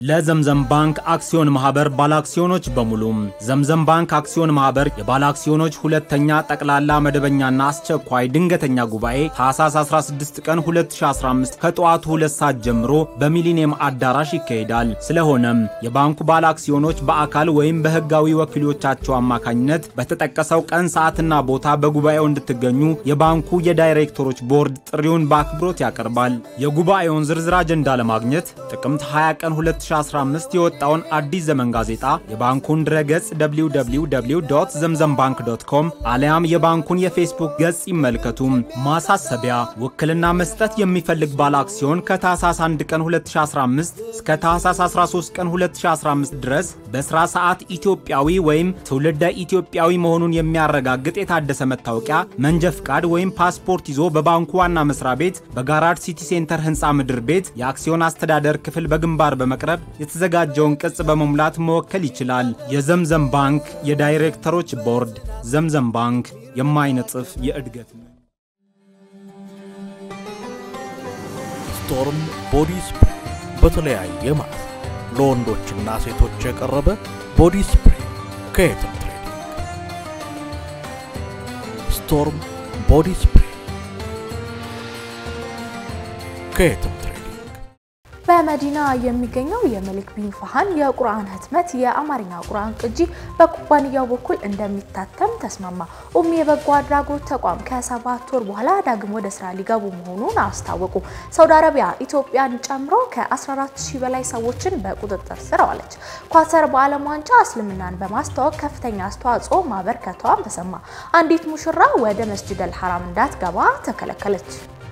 ለዘምዘም ባንክ አክሲዮን ማህበር ባለአክሲዮኖች በሙሉ ዘምዘም ባንክ አክሲዮን ማህበር የባለአክሲዮኖች ሁለተኛ ጠቅላላ መደበኛና አስቸኳይ ድንገተኛ ጉባኤ ታህሳስ 16 ቀን 2015 ከጠዋቱ ሁለት ሰዓት ጀምሮ በሚሊኒየም አዳራሽ ይካሄዳል። ስለሆነም የባንኩ ባለአክሲዮኖች በአካል ወይም በህጋዊ ወኪሎቻቸው አማካኝነት በተጠቀሰው ቀን ሰዓትና ቦታ በጉባኤው እንድትገኙ የባንኩ የዳይሬክተሮች ቦርድ ጥሪውን በአክብሮት ያቀርባል። የጉባኤውን ዝርዝር አጀንዳ ለማግኘት ጥቅምት 20 ቀን 2015 የወጣውን አዲስ ዘመን ጋዜጣ የባንኩን ድረገጽ www ዘምዘም ባንክ ዶት ኮም አሊያም የባንኩን የፌስቡክ ገጽ ይመልከቱ። ማሳሰቢያ፣ ውክልና መስጠት የሚፈልግ ባለ አክሲዮን ከታህሳስ 1 ቀን 2015 እስከ ታህሳስ 13 ቀን 2015 ድረስ በስራ ሰዓት ኢትዮጵያዊ ወይም ትውልደ ኢትዮጵያዊ መሆኑን የሚያረጋግጥ የታደሰ መታወቂያ፣ መንጃ ፍቃድ ወይም ፓስፖርት ይዞ በባንኩ ዋና መስሪያ ቤት በጋራድ ሲቲ ሴንተር ህንፃ ምድር ቤት የአክሲዮን አስተዳደር ክፍል በግንባር በመቅረብ የተዘጋጀውን ቅጽ በመሙላት መወከል ይችላል። የዘምዘም ባንክ የዳይሬክተሮች ቦርድ። ዘምዘም ባንክ የማይነጥፍ የእድገት ስቶርም ቦዲ ስፕሬይ በተለያየ ማለት ለወንዶችና ሴቶች የቀረበ ቦዲ ስፕሬይ ከየትም ትሬዲንግ። ስቶርም ቦዲ ስፕሬይ ከየትም ትሬዲንግ። በመዲና የሚገኘው የመሊክ ቢን ፋሃን የቁርአን ህትመት የአማርኛ ቁርአን ቅጂ በኩባንያው በኩል እንደሚታተም ተስማማ። ኡሚ የበጎ አድራጎት ተቋም ከሰባት ወር በኋላ ዳግም ወደ ስራ ሊገቡ መሆኑን አስታወቁ። ሳውዲ አረቢያ ኢትዮጵያን ጨምሮ ከ14 ሺህ በላይ ሰዎችን በቁጥጥር ስር አዋለች። ኳተር በዓለም ዋንጫ እስልምናን በማስተዋወቅ ከፍተኛ አስተዋጽኦ ማበርከቷን ተሰማ። አንዲት ሙሽራ ወደ መስጂድ አልሐራም እንዳትገባ ተከለከለች።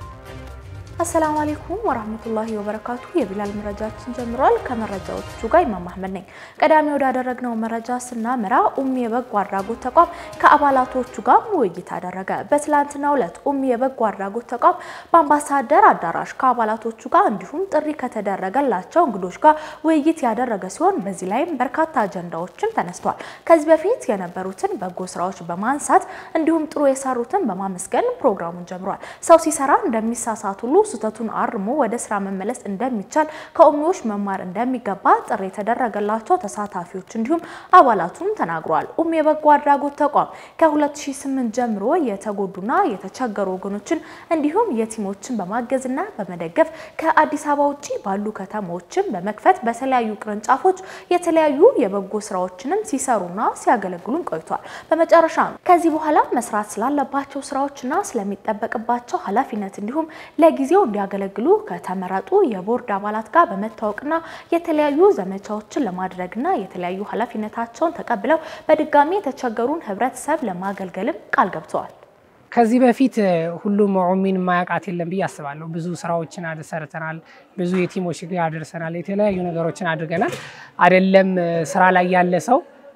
አሰላሙ አለይኩም ወራህመቱላሂ ወበረካቱ። የቢላል መረጃችን ጀምሯል። ከመረጃዎቹ ጋር ኢማም አህመድ ነኝ። ቀዳሚ ወዳደረግነው መረጃ ስናመራ ኡሚ የበጎ አድራጎት ተቋም ከአባላቶቹ ጋር ውይይት አደረገ። በትላንትናው ዕለት ኡሚ የበጎ አድራጎት ተቋም በአምባሳደር አዳራሽ ከአባላቶቹ ጋር እንዲሁም ጥሪ ከተደረገላቸው እንግዶች ጋር ውይይት ያደረገ ሲሆን በዚህ ላይም በርካታ አጀንዳዎችን ተነስተዋል። ከዚህ በፊት የነበሩትን በጎ ስራዎች በማንሳት እንዲሁም ጥሩ የሰሩትን በማመስገን ፕሮግራሙን ጀምሯል። ሰው ሲሰራ እንደሚሳሳት ሁሉ ስህተቱን አርሞ ወደ ስራ መመለስ እንደሚቻል ከኡሚዎች መማር እንደሚገባ ጥሪ የተደረገላቸው ተሳታፊዎች እንዲሁም አባላቱም ተናግረዋል። ኡሚ የበጎ አድራጎት ተቋም ከ2008 ጀምሮ የተጎዱና የተቸገሩ ወገኖችን እንዲሁም የቲሞችን በማገዝና በመደገፍ ከአዲስ አበባ ውጭ ባሉ ከተሞችን በመክፈት በተለያዩ ቅርንጫፎች የተለያዩ የበጎ ስራዎችንም ሲሰሩና ሲያገለግሉም ቆይቷል። በመጨረሻ ከዚህ በኋላ መስራት ስላለባቸው ስራዎችና ስለሚጠበቅባቸው ኃላፊነት እንዲሁም ለጊዜው እንዲያገለግሉ ከተመረጡ የቦርድ አባላት ጋር በመታወቅና የተለያዩ ዘመቻዎችን ለማድረግና የተለያዩ ኃላፊነታቸውን ተቀብለው በድጋሚ የተቸገሩን ህብረተሰብ ለማገልገልም ቃል ገብተዋል። ከዚህ በፊት ሁሉም ኡሚን ማያውቃት የለም ብዬ አስባለሁ። ብዙ ስራዎችን ሰርተናል። ብዙ የቲሞች ጋር አድርሰናል። የተለያዩ ነገሮችን አድርገናል። አይደለም ስራ ላይ ያለ ሰው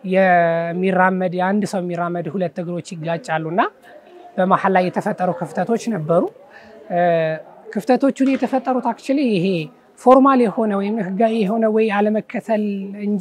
የሚራመድ የአንድ ሰው የሚራመድ ሁለት እግሮች ይጋጫሉና በመሀል ላይ የተፈጠሩ ክፍተቶች ነበሩ። ክፍተቶቹን የተፈጠሩት አክቹዋሊ ይሄ ፎርማል የሆነ ወይም ህጋዊ የሆነ ወይ አለመከተል እንጂ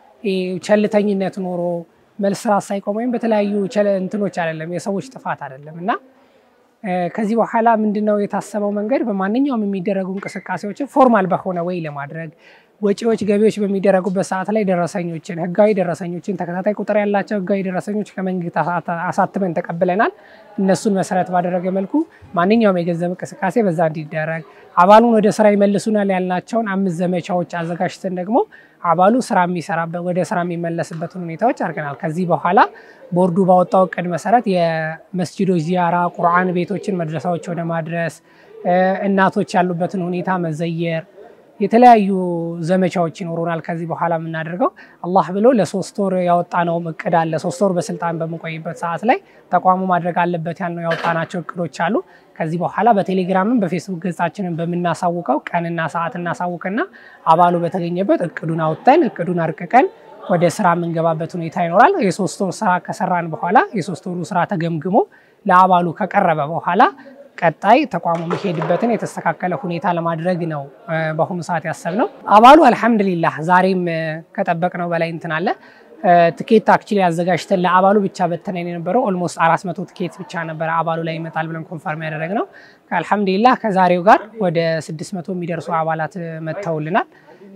ቸልተኝነት ኖሮ መልስ ስራ ሳይቆም ወይም በተለያዩ እንትኖች አይደለም፣ የሰዎች ጥፋት አይደለም እና ከዚህ በኋላ ምንድነው የታሰበው መንገድ በማንኛውም የሚደረጉ እንቅስቃሴዎችን ፎርማል በሆነ ወይ ለማድረግ ወጪዎች፣ ገቢዎች በሚደረጉበት ሰዓት ላይ ደረሰኞችን ህጋዊ ደረሰኞችን ተከታታይ ቁጥር ያላቸው ህጋዊ ደረሰኞች ከመንግስት አሳትመን ተቀብለናል። እነሱን መሰረት ባደረገ መልኩ ማንኛውም የገንዘብ እንቅስቃሴ በዛ እንዲደረግ አባሉን ወደ ስራ ይመልሱናል ያልናቸውን አምስት ዘመቻዎች አዘጋጅተን ደግሞ አባሉ ስራ የሚሰራበት ወደ ስራ የሚመለስበትን ሁኔታዎች አድርገናል። ከዚህ በኋላ ቦርዱ ባወጣው እቅድ መሰረት የመስጂዶች ዚያራ፣ ቁርአን ቤቶችን መድረሳዎች ወደ ማድረስ፣ እናቶች ያሉበትን ሁኔታ መዘየር የተለያዩ ዘመቻዎች ይኖሩናል። ከዚህ በኋላ የምናደርገው አላህ ብሎ ለሶስት ወር ያወጣነውም እቅድ አለ። ሶስት ወር በስልጣን በምንቆይበት ሰዓት ላይ ተቋሙ ማድረግ አለበት ያልነው ያወጣናቸው እቅዶች አሉ። ከዚህ በኋላ በቴሌግራምም በፌስቡክ ገጻችንን በምናሳውቀው ቀንና ሰዓት እናሳውቅና አባሉ በተገኘበት እቅዱን አውጥተን እቅዱን አርቅቀን ወደ ስራ የምንገባበት ሁኔታ ይኖራል። የሶስት ወር ስራ ከሰራን በኋላ የሶስት ወሩ ስራ ተገምግሞ ለአባሉ ከቀረበ በኋላ ቀጣይ ተቋሙ የሚሄድበትን የተስተካከለ ሁኔታ ለማድረግ ነው በአሁኑ ሰዓት ያሰብነው። አባሉ አልሐምዱሊላህ ዛሬም ከጠበቅነው በላይ እንትን አለ። ትኬት አክቹሊ አዘጋጅተን ለአባሉ ብቻ በተነን የነበረው ኦልሞስት አራት መቶ ትኬት ብቻ ነበረ አባሉ ላይ ይመጣል ብለን ኮንፈርም ያደረግነው። አልሐምዱሊላህ ከዛሬው ጋር ወደ ስድስት መቶ የሚደርሱ አባላት መጥተውልናል።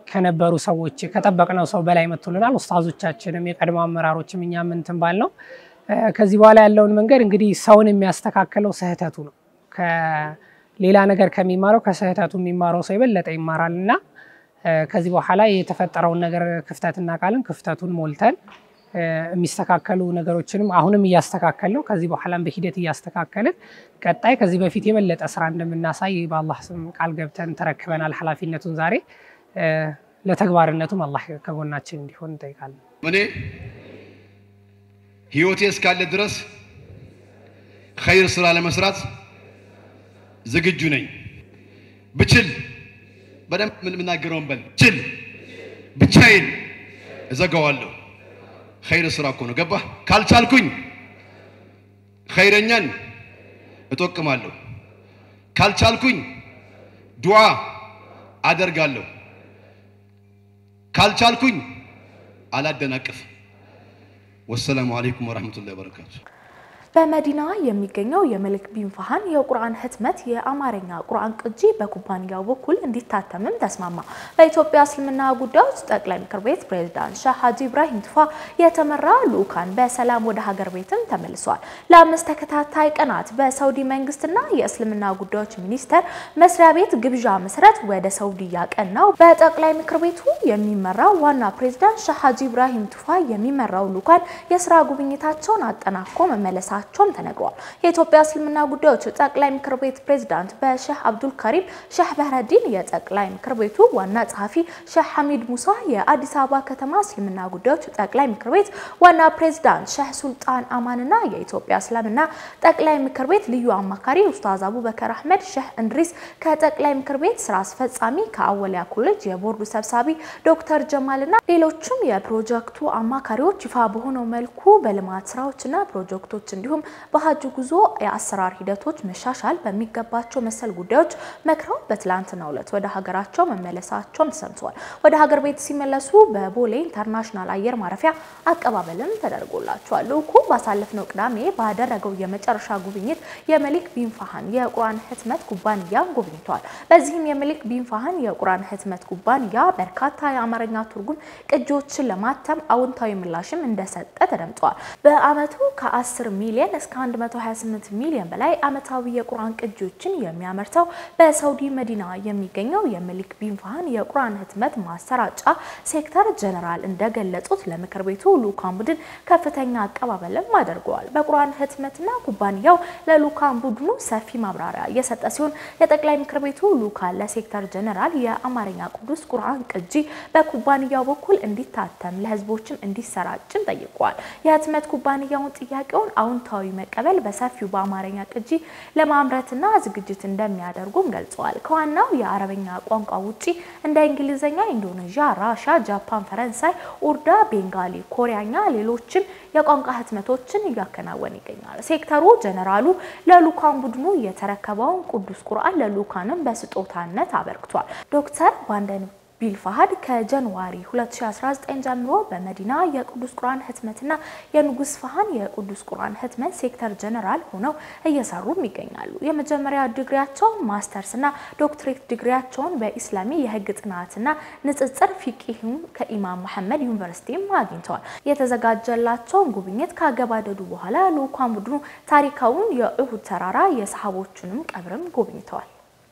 ከነበሩ ሰዎች ከጠበቅነው ሰው በላይ መጥቶልናል። ኡስታዞቻችንም የቀድሞ አመራሮችም እኛም እንትን ባል ነው። ከዚህ በኋላ ያለውን መንገድ እንግዲህ ሰውን የሚያስተካክለው ስህተቱ ነው። ከሌላ ነገር ከሚማረው ከስህተቱ የሚማረው ሰው የበለጠ ይማራል እና ከዚህ በኋላ የተፈጠረውን ነገር ክፍተት እናውቃለን። ክፍተቱን ሞልተን የሚስተካከሉ ነገሮችንም አሁንም እያስተካከል ነው። ከዚህ በኋላም በሂደት እያስተካከልን ቀጣይ ከዚህ በፊት የበለጠ ስራ እንደምናሳይ በአላህ ስም ቃል ገብተን ተረክበናል ኃላፊነቱን ዛሬ ለተግባርነቱም አላህ ከጎናችን እንዲሆን እንጠይቃለን። እኔ ህይወቴ እስካለ ድረስ ኸይር ስራ ለመስራት ዝግጁ ነኝ። ብችል በደንብ የምናገረውን በል ችል ብቻዬን እዘጋዋለሁ። ኸይር ስራ እኮ ነው። ገባህ? ካልቻልኩኝ ኸይረኛን እጠቅማለሁ። ካልቻልኩኝ ዱዓ አደርጋለሁ። ካልቻልኩኝ አላደናቅፍ። ወሰላሙ አለይኩም ወራህመቱላሂ ወበረካቱ። በመዲና የሚገኘው የመልክ ቢን ፋሃን የቁርአን ህትመት የአማርኛ ቁርአን ቅጂ በኩባንያው በኩል እንዲታተምም ተስማማ። በኢትዮጵያ እስልምና ጉዳዮች ጠቅላይ ምክር ቤት ፕሬዝዳንት ሼህ ሀጂ ኢብራሂም ቱፋ የተመራ ልዑካን በሰላም ወደ ሀገር ቤትም ተመልሷል። ለአምስት ተከታታይ ቀናት በሳውዲ መንግስትና የእስልምና ጉዳዮች ሚኒስቴር መስሪያ ቤት ግብዣ መሰረት ወደ ሳውዲ ያቀናው በጠቅላይ ምክር ቤቱ የሚመራው ዋና ፕሬዝዳንት ሼህ ሀጂ ኢብራሂም ቱፋ የሚመራው ልዑካን የስራ ጉብኝታቸውን አጠናቆ መመለሳቸው መሆናቸውም ተነግሯል። የኢትዮጵያ እስልምና ጉዳዮች ጠቅላይ ምክር ቤት ፕሬዝዳንት በሼህ አብዱል ከሪም ሼህ በህረዲን፣ የጠቅላይ ምክር ቤቱ ዋና ጸሐፊ ሼህ ሐሚድ ሙሳ፣ የአዲስ አበባ ከተማ እስልምና ጉዳዮች ጠቅላይ ምክር ቤት ዋና ፕሬዝዳንት ሼህ ሱልጣን አማንና የኢትዮጵያ እስልምና ጠቅላይ ምክር ቤት ልዩ አማካሪ ኡስታዝ አቡበከር አህመድ፣ ሼህ እንድሪስ ከጠቅላይ ምክር ቤት ስራ አስፈጻሚ ከአወሊያ ኮሌጅ የቦርዱ ሰብሳቢ ዶክተር ጀማልና ሌሎችም የፕሮጀክቱ አማካሪዎች ይፋ በሆነው መልኩ በልማት ስራዎችና ፕሮጀክቶች እንዲሁም በሀጅ ጉዞ የአሰራር ሂደቶች መሻሻል በሚገባቸው መሰል ጉዳዮች መክረው በትላንትናው ዕለት ወደ ሀገራቸው መመለሳቸውም ተሰምተዋል። ወደ ሀገር ቤት ሲመለሱ በቦሌ ኢንተርናሽናል አየር ማረፊያ አቀባበልም ተደርጎላቸዋል። ልዑኩ ባሳለፍነው ቅዳሜ ባደረገው የመጨረሻ ጉብኝት የመሊክ ቢን ፋሃን የቁርአን ህትመት ኩባንያን ጎብኝተዋል። በዚህም የመሊክ ቢን ፋሃን የቁርአን ህትመት ኩባንያ በርካታ የአማርኛ ትርጉም ቅጂዎችን ለማተም አዎንታዊ ምላሽም እንደሰጠ ተደምጠዋል። በአመቱ ከ10 ሚሊዮን እስከ 128 ሚሊዮን በላይ አመታዊ የቁርአን ቅጂዎችን የሚያመርተው በሳውዲ መዲና የሚገኘው የመሊክ ቢን ፋሃን የቁርአን ህትመት ማሰራጫ ሴክተር ጀነራል እንደገለጹት ለምክር ቤቱ ልዑካን ቡድን ከፍተኛ አቀባበልም አድርገዋል። በቁርአን ህትመትና ኩባንያው ለልዑካን ቡድኑ ሰፊ ማብራሪያ የሰጠ ሲሆን የጠቅላይ ምክር ቤቱ ልዑካን ለሴክተር ጀነራል የአማርኛ ቅዱስ ቁርአን ቅጂ በኩባንያው በኩል እንዲታተም ለህዝቦችም እንዲሰራጭም ጠይቀዋል። የህትመት ኩባንያውን ጥያቄውን አዎንታዊ መቀበል በሰፊው በአማርኛ ቅጂ ለማምረትና ዝግጅት እንደሚያደርጉም ገልጸዋል። ከዋናው የአረበኛ ቋንቋ ውጪ እንደ እንግሊዝኛ፣ ኢንዶኔዥያ፣ ራሻ፣ ጃፓን፣ ፈረንሳይ፣ ኡርዳ፣ ቤንጋሊ፣ ኮሪያኛ ሌሎችም የቋንቋ ህትመቶችን እያከናወነ ይገኛል። ሴክተሩ ጀነራሉ ለልዑካን ቡድኑ የተረከበውን ቅዱስ ቁርአን ለልዑካንም በስጦታነት አበርክቷል። ዶክተር ባንደን ቢል ፋሃድ ከጃንዋሪ 2019 ጀምሮ በመዲና የቅዱስ ቁርአን ህትመትና የንጉስ ፋሃን የቅዱስ ቁርአን ህትመት ሴክተር ጀነራል ሆነው እየሰሩም ይገኛሉ። የመጀመሪያ ዲግሪያቸውን ማስተርስና ዶክትሬት ዲግሪያቸውን በኢስላሚ የህግ ጥናትና ንጽጽር ፊቂህም ከኢማም መሐመድ ዩኒቨርሲቲም አግኝተዋል። የተዘጋጀላቸውን ጉብኝት ካገባደዱ በኋላ ልዑካን ቡድኑ ታሪካውን የኡሁድ ተራራ የሰሃቦቹንም ቀብርም ጎብኝተዋል።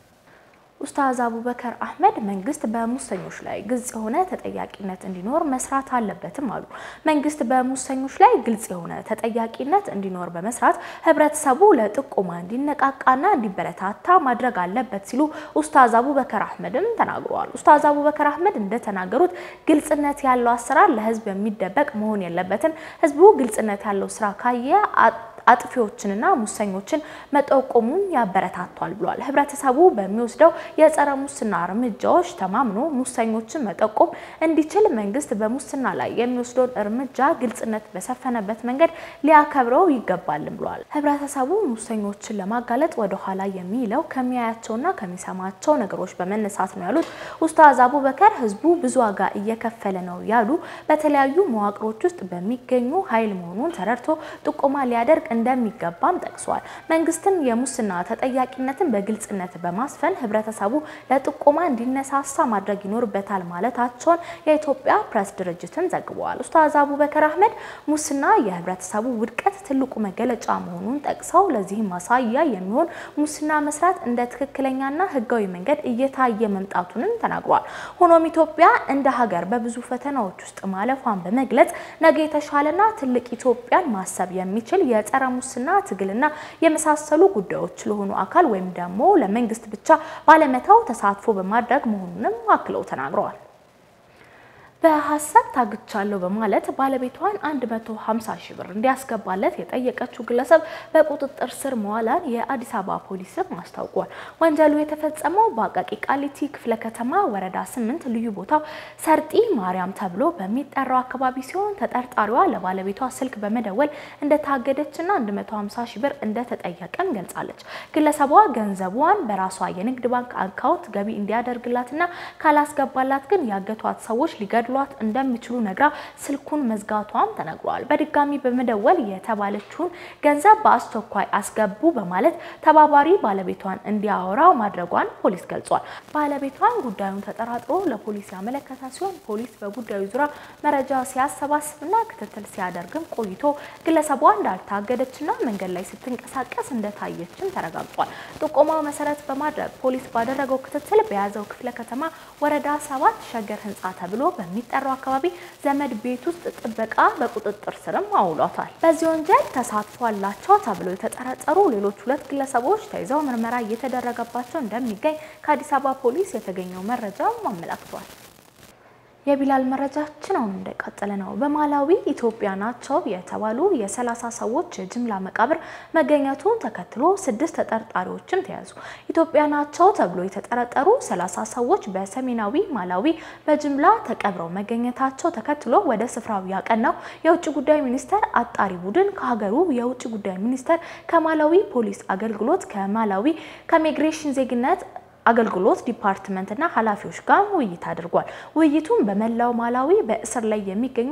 ኡስታዝ አቡበከር አህመድ መንግስት በሙሰኞች ላይ ግልጽ የሆነ ተጠያቂነት እንዲኖር መስራት አለበትም አሉ። መንግስት በሙሰኞች ላይ ግልጽ የሆነ ተጠያቂነት እንዲኖር በመስራት ህብረተሰቡ ለጥቆማ እንዲነቃቃና እንዲበረታታ ማድረግ አለበት ሲሉ ኡስታዝ አቡበከር አህመድም ተናግረዋል። ኡስታዝ አቡበከር አህመድ እንደተናገሩት ግልጽነት ያለው አሰራር ለህዝብ የሚደበቅ መሆን የለበትም። ህዝቡ ግልጽነት ያለው ስራ ካየ አጥፊዎችንና ሙሰኞችን መጠቆሙን ያበረታቷል ብሏል። ህብረተሰቡ በሚወስደው የጸረ ሙስና እርምጃዎች ተማምኖ ሙሰኞችን መጠቆም እንዲችል መንግስት በሙስና ላይ የሚወስደውን እርምጃ ግልጽነት በሰፈነበት መንገድ ሊያከብረው ይገባልም ብሏል። ህብረተሰቡ ሙሰኞችን ለማጋለጥ ወደኋላ የሚለው ከሚያያቸውና ከሚሰማቸው ነገሮች በመነሳት ነው ያሉት ኡስታዝ አቡበከር ህዝቡ ብዙ ዋጋ እየከፈለ ነው ያሉ በተለያዩ መዋቅሮች ውስጥ በሚገኙ ኃይል መሆኑን ተረድቶ ጥቆማ ሊያደርግ እንደሚገባም ጠቅሷል። መንግስትም የሙስና ተጠያቂነትን በግልጽነት በማስፈን ህብረተሰቡ ለጥቆማ እንዲነሳሳ ማድረግ ይኖርበታል ማለታቸውን የኢትዮጵያ ፕሬስ ድርጅትን ዘግበዋል። ኡስታዝ አቡበከር አህመድ ሙስና የህብረተሰቡ ውድቀት ትልቁ መገለጫ መሆኑን ጠቅሰው ለዚህም ማሳያ የሚሆን ሙስና መስራት እንደ ትክክለኛና ህጋዊ መንገድ እየታየ መምጣቱንም ተናግሯል። ሆኖም ኢትዮጵያ እንደ ሀገር በብዙ ፈተናዎች ውስጥ ማለፏን በመግለጽ ነገ የተሻለና ትልቅ ኢትዮጵያን ማሰብ የሚችል የጸረ ሙስና ትግልና የመሳሰሉ ጉዳዮች ለሆኑ አካል ወይም ደግሞ ለመንግስት ብቻ ባለመተው ተሳትፎ በማድረግ መሆኑንም አክለው ተናግረዋል። በሀሰት ታግቻለሁ በማለት ባለቤቷን 150 ሺህ ብር እንዲያስገባለት የጠየቀችው ግለሰብ በቁጥጥር ስር መዋላን የአዲስ አበባ ፖሊስም አስታውቋል። ወንጀሉ የተፈጸመው በአቃቂ ቃሊቲ ክፍለ ከተማ ወረዳ 8 ልዩ ቦታው ሰርጢ ማርያም ተብሎ በሚጠራው አካባቢ ሲሆን ተጠርጣሪዋ ለባለቤቷ ስልክ በመደወል እንደታገደችና 150 ሺህ ብር እንደተጠየቀም ገልጻለች። ግለሰቧ ገንዘቧን በራሷ የንግድ ባንክ አካውንት ገቢ እንዲያደርግላትና ካላስገባላት ግን ያገቷት ሰዎች ሊገድሉ ሏት እንደሚችሉ ነግራ ስልኩን መዝጋቷም ተነግሯል። በድጋሚ በመደወል የተባለችውን ገንዘብ በአስቸኳይ አስገቡ በማለት ተባባሪ ባለቤቷን እንዲያወራ ማድረጓን ፖሊስ ገልጿል። ባለቤቷን ጉዳዩን ተጠራጥሮ ለፖሊስ ያመለከተ ሲሆን ፖሊስ በጉዳዩ ዙሪያ መረጃ ሲያሰባስብና ክትትል ሲያደርግም ቆይቶ ግለሰቧ እንዳልታገደችና መንገድ ላይ ስትንቀሳቀስ እንደታየችም ተረጋግጧል። ጥቆማው መሰረት በማድረግ ፖሊስ ባደረገው ክትትል በያዘው ክፍለ ከተማ ወረዳ ሰባት ሸገር ህንፃ ተብሎ በሚ ጠራው አካባቢ ዘመድ ቤት ውስጥ ጥበቃ በቁጥጥር ስርም አውሏታል። በዚህ ወንጀል ተሳትፎ አላቸው ተብሎ የተጠረጠሩ ሌሎች ሁለት ግለሰቦች ተይዘው ምርመራ እየተደረገባቸው እንደሚገኝ ከአዲስ አበባ ፖሊስ የተገኘው መረጃም አመላክቷል። የቢላል መረጃችን አሁን እንደቀጠለ ነው። በማላዊ ኢትዮጵያ ናቸው የተባሉ የሰላሳ ሰዎች የጅምላ መቃብር መገኘቱን ተከትሎ ስድስት ተጠርጣሪዎችም ተያዙ። ኢትዮጵያ ናቸው ተብሎ የተጠረጠሩ ሰላሳ ሰዎች በሰሜናዊ ማላዊ በጅምላ ተቀብረው መገኘታቸው ተከትሎ ወደ ስፍራው ያቀናው የውጭ ጉዳይ ሚኒስቴር አጣሪ ቡድን ከሀገሩ የውጭ ጉዳይ ሚኒስቴር፣ ከማላዊ ፖሊስ አገልግሎት፣ ከማላዊ ከኢሚግሬሽን ዜግነት አገልግሎት ዲፓርትመንትና ኃላፊዎች ጋር ውይይት አድርጓል። ውይይቱም በመላው ማላዊ በእስር ላይ የሚገኙ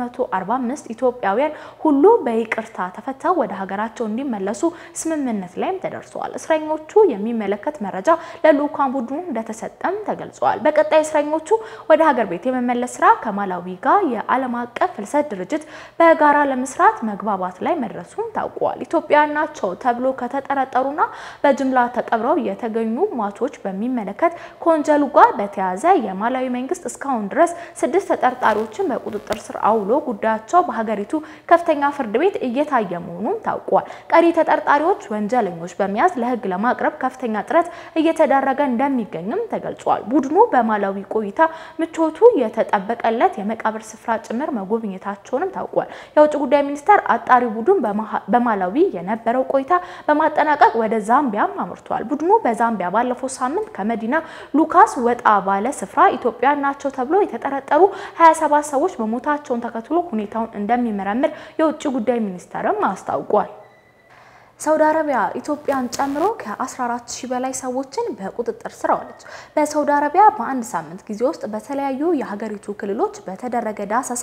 245 ኢትዮጵያውያን ሁሉ በይቅርታ ተፈተው ወደ ሀገራቸው እንዲመለሱ ስምምነት ላይም ተደርሰዋል። እስረኞቹ የሚመለከት መረጃ ለልዑካን ቡድኑ እንደተሰጠም ተገልጿል። በቀጣይ እስረኞቹ ወደ ሀገር ቤት የመመለስ ስራ ከማላዊ ጋር የዓለም አቀፍ ፍልሰት ድርጅት በጋራ ለመስራት መግባባት ላይ መድረሱም ታውቋል። ኢትዮጵያ ናቸው ተብሎ ከተጠረጠሩና በጅምላ ተቀብረው የተገኙ ሟቾች በሚመለከት ከወንጀሉ ጋር በተያያዘ የማላዊ መንግስት እስካሁን ድረስ ስድስት ተጠርጣሪዎችን በቁጥጥር ስር አውሎ ጉዳያቸው በሀገሪቱ ከፍተኛ ፍርድ ቤት እየታየ መሆኑም ታውቋል። ቀሪ ተጠርጣሪዎች ወንጀለኞች በመያዝ ለሕግ ለማቅረብ ከፍተኛ ጥረት እየተደረገ እንደሚገኝም ተገልጿል። ቡድኑ በማላዊ ቆይታ ምቾቱ የተጠበቀለት የመቃብር ስፍራ ጭምር መጎብኘታቸውንም ታውቋል። የውጭ ጉዳይ ሚኒስቴር አጣሪ ቡድን በማላዊ የነበረው ቆይታ በማጠናቀቅ ወደ ዛምቢያም አምርቷል። ቡድኑ በዛምቢያ ባለፈው ሳምንት ከመዲና ሉካስ ወጣ ባለ ስፍራ ኢትዮጵያ ናቸው ተብሎ የተጠረጠሩ 27 ሰዎች መሞታቸውን ተከትሎ ሁኔታውን እንደሚመረምር የውጭ ጉዳይ ሚኒስቴርም አስታውቋል። ሳውዲ አረቢያ ኢትዮጵያን ጨምሮ ከ14 ሺህ በላይ ሰዎችን በቁጥጥር ስር አዋለች። በሳውዲ አረቢያ በአንድ ሳምንት ጊዜ ውስጥ በተለያዩ የሀገሪቱ ክልሎች በተደረገ ዳሰሳ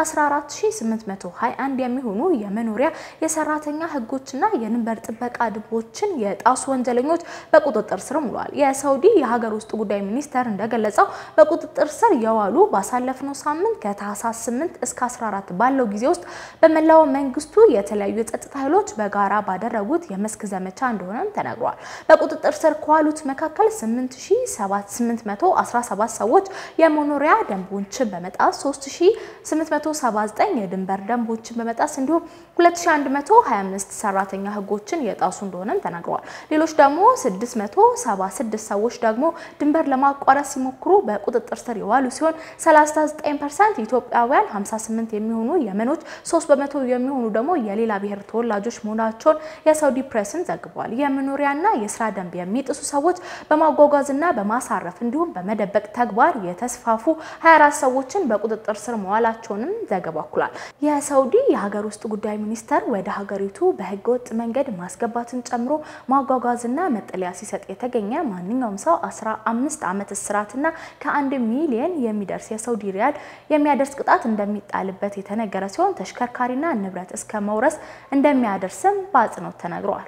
14821 የሚሆኑ የመኖሪያ የሰራተኛ ሕጎችና የድንበር ጥበቃ ደንቦችን የጣሱ ወንጀለኞች በቁጥጥር ስር ውለዋል። የሳውዲ የሀገር ውስጥ ጉዳይ ሚኒስቴር እንደገለጸው በቁጥጥር ስር የዋሉ ባሳለፍነው ሳምንት ከታህሳስ 8 እስከ 14 ባለው ጊዜ ውስጥ በመላው መንግስቱ የተለያዩ የጸጥታ ኃይሎች በጋራ ባደረጉት የመስክ ዘመቻ እንደሆነም ተነግሯል። በቁጥጥር ስር ከዋሉት መካከል 8817 ሰዎች የመኖሪያ ደንቦችን በመጣስ 3879 የድንበር ደንቦችን በመጣስ እንዲሁም 2125 ሰራተኛ ህጎችን የጣሱ እንደሆነም ተነግረዋል። ሌሎች ደግሞ 676 ሰዎች ደግሞ ድንበር ለማቋረጥ ሲሞክሩ በቁጥጥር ስር የዋሉ ሲሆን 39% ኢትዮጵያውያን፣ 58 የሚሆኑ የመኖች፣ 3 በመቶ የሚሆኑ ደግሞ የሌላ ብሔር ተወላጆች መሆናቸውን የሳውዲ ፕሬስን ዘግቧል። የመኖሪያና የስራ ደንብ የሚጥሱ ሰዎች በማጓጓዝና በማሳረፍ እንዲሁም በመደበቅ ተግባር የተስፋፉ 24 ሰዎችን በቁጥጥር ስር መዋላቸውንም ዘገባው አክሏል። የሳውዲ የሀገር ውስጥ ጉዳይ ሚኒስቴር ወደ ሀገሪቱ በህገወጥ መንገድ ማስገባትን ጨምሮ ማጓጓዝና መጠለያ ሲሰጥ የተገኘ ማንኛውም ሰው 15 ዓመት እስራትና ከአንድ ሚሊየን የሚደርስ የሳውዲ ሪያል የሚያደርስ ቅጣት እንደሚጣልበት የተነገረ ሲሆን ተሽከርካሪና ንብረት እስከ መውረስ እንደሚያደርስም በአጽንኦት ተነግረዋል።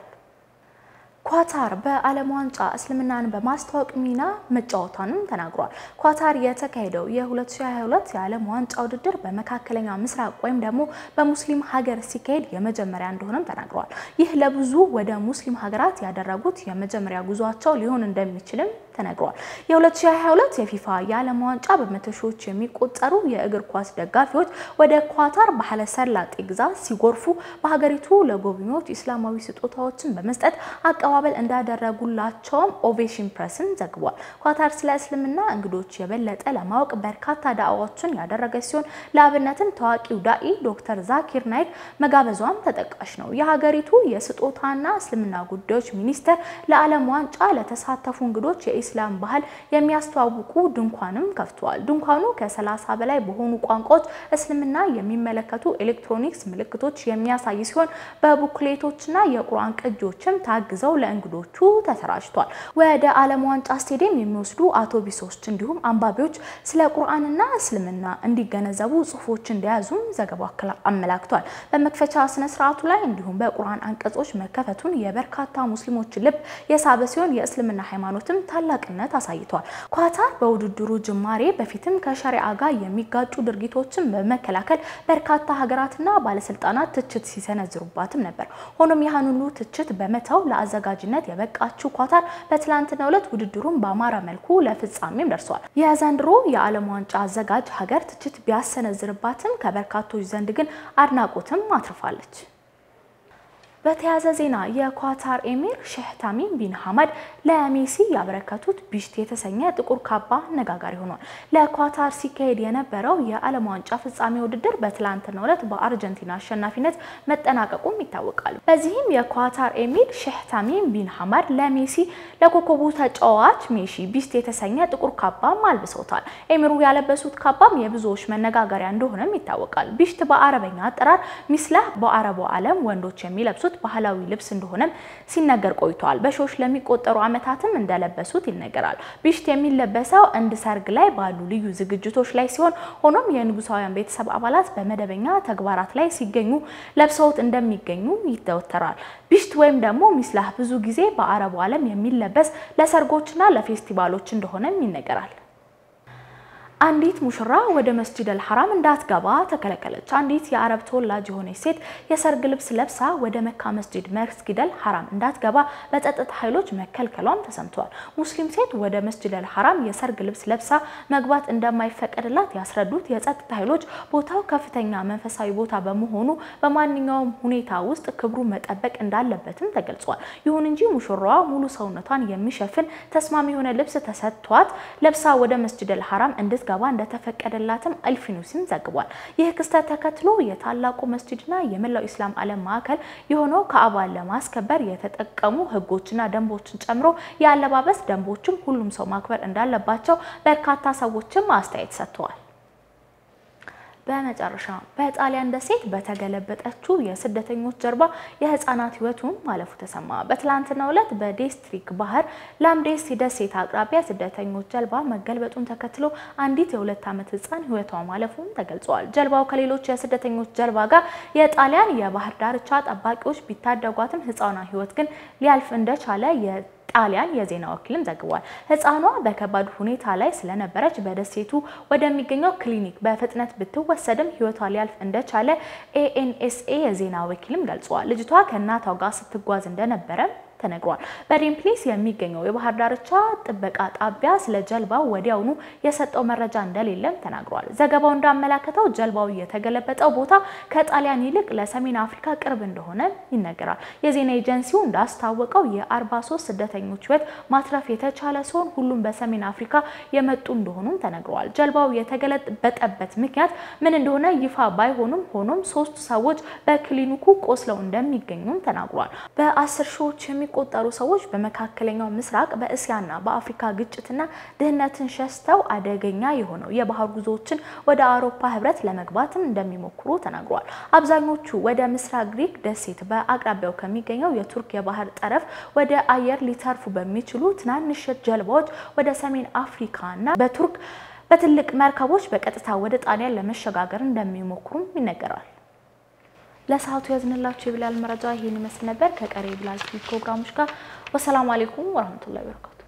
ኳታር በዓለም ዋንጫ እስልምናን በማስተዋወቅ ሚና መጫወቷንም ተናግሯል። ኳታር የተካሄደው የ2022 የዓለም ዋንጫ ውድድር በመካከለኛ ምስራቅ ወይም ደግሞ በሙስሊም ሀገር ሲካሄድ የመጀመሪያ እንደሆነም ተናግረዋል። ይህ ለብዙ ወደ ሙስሊም ሀገራት ያደረጉት የመጀመሪያ ጉዟቸው ሊሆን እንደሚችልም ተነግሯል። የ2022 የፊፋ የዓለም ዋንጫ በመቶ ሺዎች የሚቆጠሩ የእግር ኳስ ደጋፊዎች ወደ ኳታር ባህረ ሰላጤ ግዛት ሲጎርፉ በሀገሪቱ ለጎብኚዎች ኢስላማዊ ስጦታዎችን በመስጠት አቀባበል እንዳደረጉላቸውም ኦቬሽን ፕሬስን ዘግቧል። ኳታር ስለ እስልምና እንግዶች የበለጠ ለማወቅ በርካታ ዳዕዋዎችን ያደረገች ሲሆን ለአብነትም ታዋቂው ዳኢ ዶክተር ዛኪር ናይክ መጋበዟም ተጠቃሽ ነው። የሀገሪቱ የስጦታና እስልምና ጉዳዮች ሚኒስቴር ለዓለም ዋንጫ ለተሳተፉ እንግዶች የኢስላም ባህል የሚያስተዋውቁ ድንኳንም ከፍተዋል። ድንኳኑ ከ30 በላይ በሆኑ ቋንቋዎች እስልምና የሚመለከቱ ኤሌክትሮኒክስ ምልክቶች የሚያሳይ ሲሆን በቡክሌቶችና የቁርአን ቅጂዎችም ታግዘው ለእንግዶቹ ተሰራጭቷል። ወደ ዓለም ዋንጫ ስቴዲየም የሚወስዱ አውቶቡሶች እንዲሁም አንባቢዎች ስለ ቁርአንና እስልምና እንዲገነዘቡ ጽሁፎች እንደያዙም ዘገባው አመላክቷል። በመክፈቻ ስነ ስርዓቱ ላይ እንዲሁም በቁርአን አንቀጾች መከፈቱን የበርካታ ሙስሊሞች ልብ የሳበ ሲሆን የእስልምና ሃይማኖትም ታላቅነት አሳይቷል። ኳታር በውድድሩ ጅማሬ በፊትም ከሸሪዓ ጋር የሚጋጩ ድርጊቶችን በመከላከል በርካታ ሀገራትና ባለስልጣናት ትችት ሲሰነዝሩባትም ነበር። ሆኖም ያህን ሁሉ ትችት በመተው ለአዘጋጅነት የበቃችው ኳታር በትላንትናው ዕለት ውድድሩን በአማረ መልኩ ለፍጻሜም ደርሷል። የዘንድሮ የዓለም ዋንጫ አዘጋጅ ሀገር ትችት ቢያሰነዝርባትም ከበርካቶች ዘንድ ግን አድናቆትም አትርፋለች። በተያያዘ ዜና የኳታር ኤሚር ሼህ ታሚም ቢን ሐመድ ለሜሲ ያበረከቱት ቢሽት የተሰኘ ጥቁር ካባ አነጋጋሪ ሆኗል። ለኳታር ሲካሄድ የነበረው የዓለም ዋንጫ ፍጻሜ ውድድር በትላንትናው ዕለት በአርጀንቲና አሸናፊነት መጠናቀቁም ይታወቃል። በዚህም የኳታር ኤሚር ሼህ ታሚም ቢን ሐመድ ለሜሲ ለኮከቡ ተጫዋች ሜሲ ቢሽት የተሰኘ ጥቁር ካባም አልብሰውታል። ኤሚሩ ያለበሱት ካባም የብዙዎች መነጋገሪያ እንደሆነም ይታወቃል። ቢሽት በአረበኛ አጠራር ሚስላህ በአረቡ ዓለም ወንዶች የሚለብሱት ባህላዊ ልብስ እንደሆነም ሲነገር ቆይቷል። በሺዎች ለሚቆጠሩ ዓመታትም እንደለበሱት ይነገራል። ቢሽት የሚለበሰው እንድ ሰርግ ላይ ባሉ ልዩ ዝግጅቶች ላይ ሲሆን ሆኖም የንጉሳውያን ቤተሰብ አባላት በመደበኛ ተግባራት ላይ ሲገኙ ለብሰውት እንደሚገኙ ይተወተራል። ቢሽት ወይም ደግሞ ሚስላህ ብዙ ጊዜ በአረቡ ዓለም የሚለበስ ለሰርጎችና ለፌስቲቫሎች እንደሆነም ይነገራል። አንዲት ሙሽራ ወደ መስጂድ አልሐራም እንዳትገባ ተከለከለች። አንዲት የአረብ ተወላጅ የሆነች ሴት የሰርግ ልብስ ለብሳ ወደ መካ መስጂድ መስጊድ አልሐራም እንዳትገባ በጸጥታ ኃይሎች መከልከሏም ተሰምቷል። ሙስሊም ሴት ወደ መስጂድ አልሐራም የሰርግ ልብስ ለብሳ መግባት እንደማይፈቀድላት ያስረዱት የጸጥታ ኃይሎች ቦታው ከፍተኛ መንፈሳዊ ቦታ በመሆኑ በማንኛውም ሁኔታ ውስጥ ክብሩ መጠበቅ እንዳለበትም ተገልጿል። ይሁን እንጂ ሙሽራዋ ሙሉ ሰውነቷን የሚሸፍን ተስማሚ የሆነ ልብስ ተሰጥቷት ለብሳ ወደ መስጂድ አልሐራም እንድት ገባ እንደተፈቀደላትም አልፊኑሲን ዘግቧል። ይህ ክስተት ተከትሎ የታላቁ መስጂድና የመላው ኢስላም ዓለም ማዕከል የሆነው ከአባን ለማስከበር የተጠቀሙ ሕጎችና ደንቦችን ጨምሮ የአለባበስ ደንቦችም ሁሉም ሰው ማክበር እንዳለባቸው በርካታ ሰዎችም አስተያየት ሰጥተዋል። በመጨረሻ በጣሊያን ደሴት በተገለበጠችው የስደተኞች ጀልባ የህፃናት ህይወቱን ማለፉ ተሰማ። በትላንትናው ዕለት በዴስትሪክ ባህር ላምዴስ ደሴት አቅራቢያ ስደተኞች ጀልባ መገልበጡን ተከትሎ አንዲት የሁለት ዓመት ህፃን ህይወቷ ማለፉን ተገልጿል። ጀልባው ከሌሎች የስደተኞች ጀልባ ጋር የጣሊያን የባህር ዳርቻ ጠባቂዎች ቢታደጓትም ህፃኗ ህይወት ግን ሊያልፍ እንደቻለ ጣሊያን የዜና ወኪልም ዘግቧል። ህፃኗ በከባድ ሁኔታ ላይ ስለነበረች በደሴቱ ወደሚገኘው ክሊኒክ በፍጥነት ብትወሰድም ህይወቷ ሊያልፍ እንደቻለ ኤኤንኤስኤ የዜና ወኪልም ገልጿል። ልጅቷ ከእናቷ ጋር ስትጓዝ እንደነበረ ተነግሯል። በዴምፕሊስ የሚገኘው የባህር ዳርቻ ጥበቃ ጣቢያ ስለ ጀልባው ወዲያውኑ የሰጠው መረጃ እንደሌለም ተናግሯል። ዘገባው እንዳመላከተው ጀልባው የተገለበጠው ቦታ ከጣሊያን ይልቅ ለሰሜን አፍሪካ ቅርብ እንደሆነ ይነገራል። የዜና ኤጀንሲው እንዳስታወቀው የ43 ስደተኞች ሕይወት ማትረፍ የተቻለ ሲሆን ሁሉም በሰሜን አፍሪካ የመጡ እንደሆኑም ተነግረዋል። ጀልባው የተገለበጠበት ምክንያት ምን እንደሆነ ይፋ ባይሆንም ሆኖም ሶስቱ ሰዎች በክሊኒኩ ቆስለው እንደሚገኙም ተናግሯል። በአስር ሺዎች የሚቆጠሩ ሰዎች በመካከለኛው ምስራቅ በእስያና በአፍሪካ ግጭትና ድህነትን ሸሽተው አደገኛ የሆነው የባህር ጉዞዎችን ወደ አውሮፓ ህብረት ለመግባትም እንደሚሞክሩ ተናግሯል። አብዛኞቹ ወደ ምስራቅ ግሪክ ደሴት በአቅራቢያው ከሚገኘው የቱርክ የባህር ጠረፍ ወደ አየር ሊተርፉ በሚችሉ ትናንሽ ጀልባዎች ወደ ሰሜን አፍሪካና በቱርክ በትልቅ መርከቦች በቀጥታ ወደ ጣሊያን ለመሸጋገር እንደሚሞክሩም ይነገራል። ለሰዓቱ ያዝንላችሁ የቢላል መረጃ ይህን ይመስል ነበር። ከቀሪ የቢላል ቲቪ ፕሮግራሞች ጋር ወሰላሙ አሌይኩም ወረህመቱላሂ ወበረካቱ።